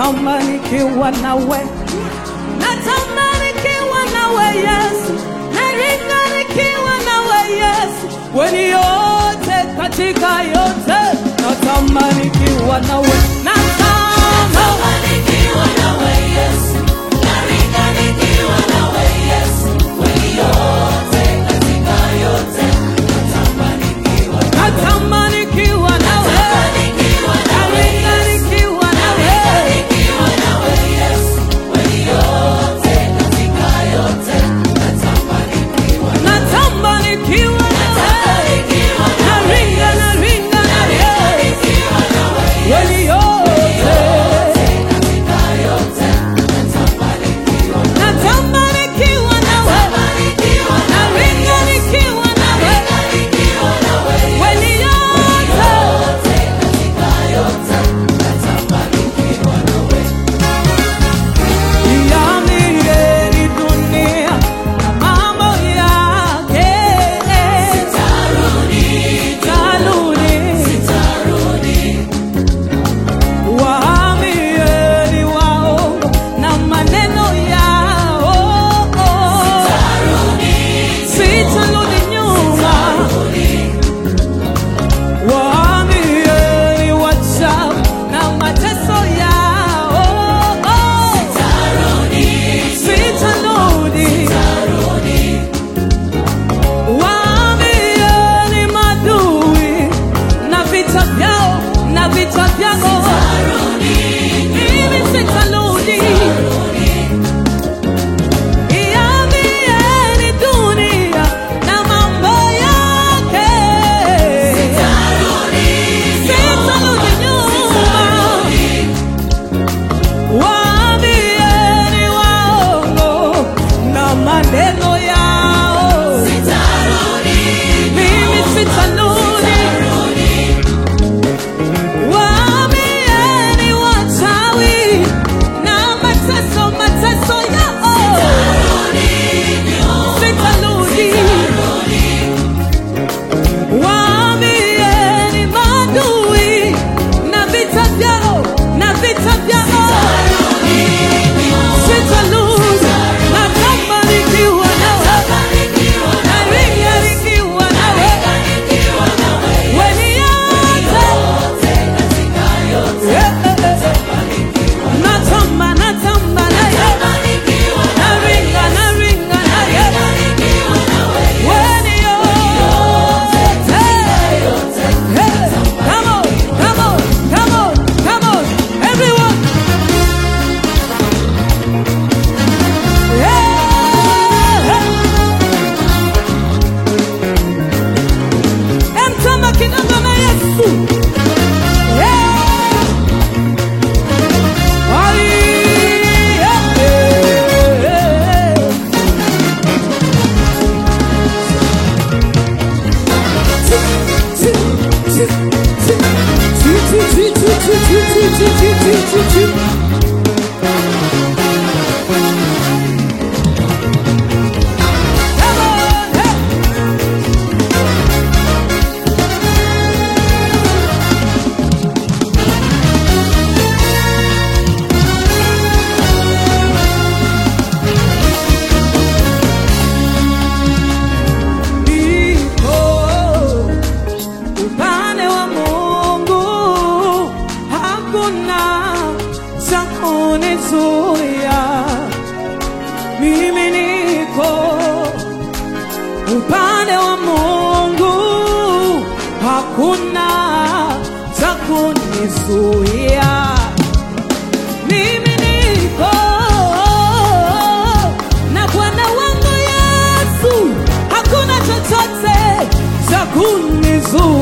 natamani kiwa nawe, natamani kiwa nawe Yesu, naringa nikiwa nawe Yesu, weni yote katika yote, natamani kiwa nawe, natamani Nikiwa nawe Yesu, naringa nikiwa nawe Yesu, kweli yote katika yote, natamani nikiwa natamani kiwa nawe, nikiwa nawe naringa nikiwa nawe. nikiwa nawe Yesu, kweli yote katika yote, natamani nikiwa Natamani kiwa nawe, nikiwa naringa naringa nawe, nikiwa nawe weni yote katika yote, natamani nikiwa natamani kiwa nawe, nikiwa naringa nikiwa nawe, nikiwa nawe weni yote katika yote, natamani nikiwa nawe Iambieni dunia na mambo yake, Tarudi, tarudi tarudi, Waambieni waongo na maneno yao, sitarudi nyuma. Waambieni wachawi na mateso yao, sitarudi. Waambieni madui na vita vyao na vita vyao mimi sitarudi. Iambieni dunia na mambo yake, sitarudi nyuma. Waambieni waongo na maneno yao, mimi sitarudi. Waambieni wachawi na mateso mateso yao, sitarudi. Waambieni maadui na vita vyao na vita vyao, sitarudi. Natamani nikiwa nawe, naringa nikiwa nawe, weni yote Natamba, natamba naye, naringa, naringa naye, weni yote. Hey, come on, come on, come on, come on, everyone. Yeah, hey. Emtamba kidogo na Yesu. Yeah. Ai, yeah, yeah. Come on, hey. Niko upande wa Mungu, hakuna cha kunizuia. Mimi niko upande wa Mungu, hakuna cha kunizuia. Mimi niko na Bwana wangu Yesu, hakuna chochote cha kunizuia.